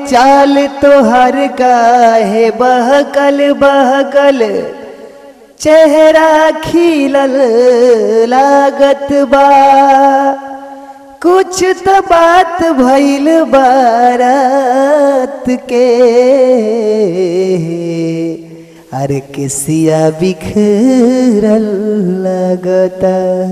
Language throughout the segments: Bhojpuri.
चाल तोहर काहे बहकल बहकल चेहरा खिलल लागत बा कुछ तो बात भइल बारात के अरे किसिया बिखरल लगता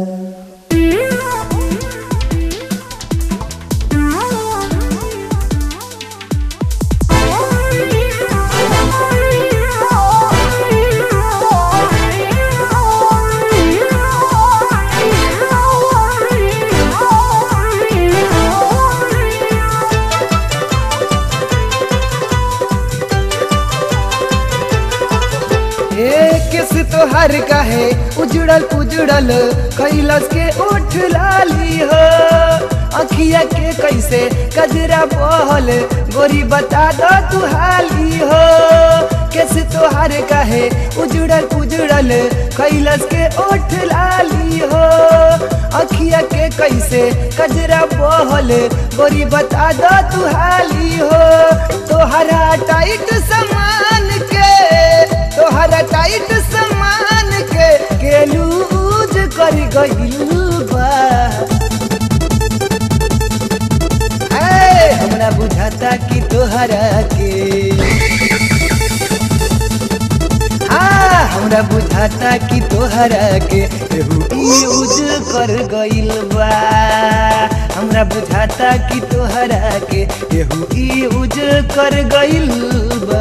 ए किस तोहर काहे उजड़ल उजड़ल कैलस के उठ लाली हो अखिया के कैसे कजरा बहल गोरी बता दो तू हाली हो किस तोहर काहे उजड़ल उजड़ल कैलस के उठ लाली हो अखिया के कैसे कजरा बहल गोरी बता दो तू हाली हो तोहरा टाइट समान के तोहरा टाइट समान के के लूज कर गइल बा ए, हमरा बुझाता कि तोहरा के हाँ हमरा बुझाता कि तोहरा के केहू यूज कर गइल बा हमरा बुझाता कि तोहरा के केहू यूज कर गइल बा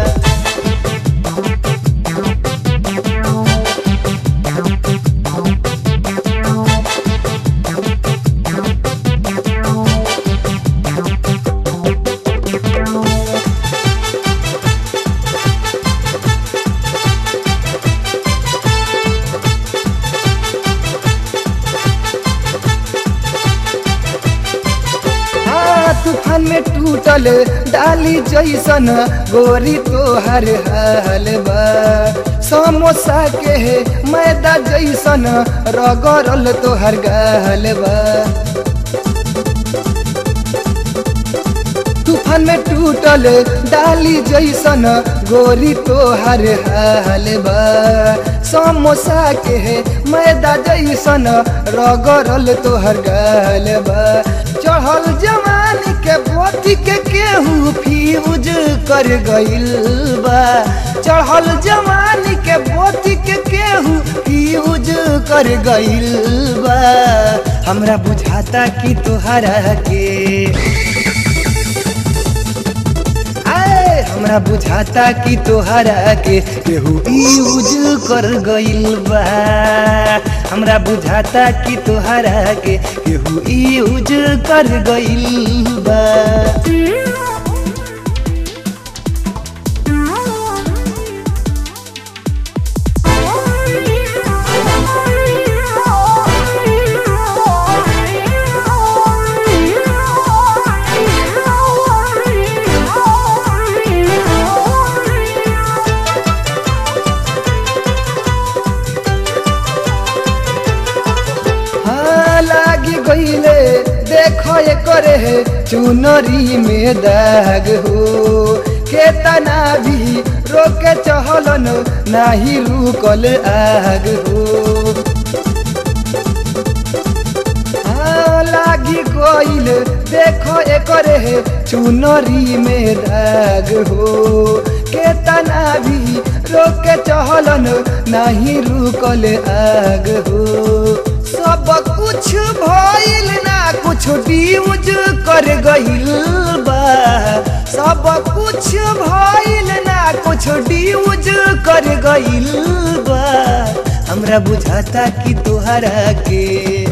हाँ तूफान में टूटल डाली जैसन गोरी तोहर हाल बा समोसा के मैदा जैसन रगड़ल तोहर गाल बा तूफान में टूटल डाली जैसन गोरी तोहर हाल बा समोसा के मैदा जैसन रगड़ल तोहर गाल बा चढ़ल जवानी के बोती के केहू फ्यूज कर गइल बा चढ़ल जवानी के बोती के केहू फ्यूज कर गइल बा हमरा बुझाता कि तोहरा के आए हमरा बुझाता कि तोहरा के केहू यूज कर गइल बा हमरा बुझाता कि तोहरा के केहू यूज कर गइल बा हाँ लागी गईले देखो ये करे है चुनरी में दाग हो केतना भी रोके चहलन नाही रुकल आग हो हाँ, लागी गईल देखो एकरे है चुनरी में दाग हो केतना भी रोके चहलन नाही रुकल आग हो सब कुछ भइल ना कुछ ड्यूज कर गइल बा सब कुछ भइल ना कुछ ड्यूज कर गइल बा हमरा बुझाता कि तोहरा के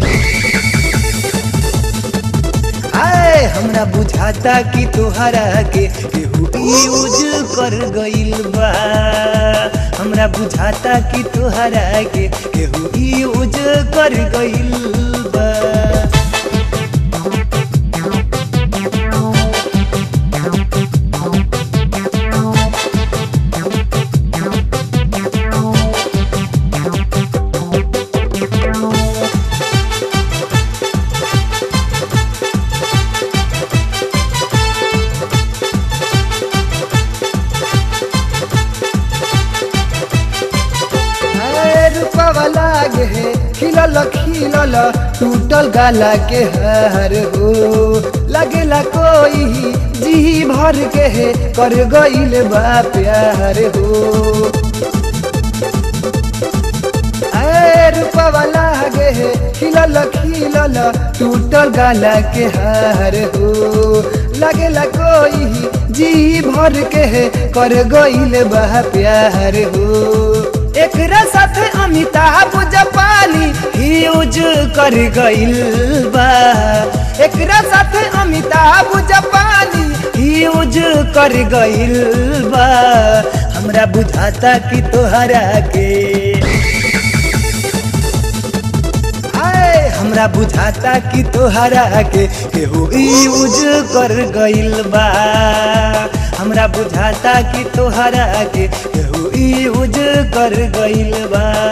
आए हमरा बुझाता कि तोहरा के केहू यूज कर गइल बा हमरा बुझाता कि तोहरा के केहू यूज कर गइल बा के है खिलल खिलल टूटल गाला के हार हो लगेला कोई जी भर के है कर गईल बा प्यार हो ऐ रूपवा लागे है खिलल खिलल टूटल गाला के हार हो लगेला कोई जी भर के है कर गईल बा प्यार हो एकरा साथे अमिताभ जापानी यूज कर गईल बा एकरा साथे अमिताभ जापानी यूज कर गईल बा हमरा बुझाता कि तोहरा के आए हमरा बुझाता कि तोहरा के केहू यूज कर गईल बा हमरा बुझाता कि तोहरा के केहू यूज कर गईल बा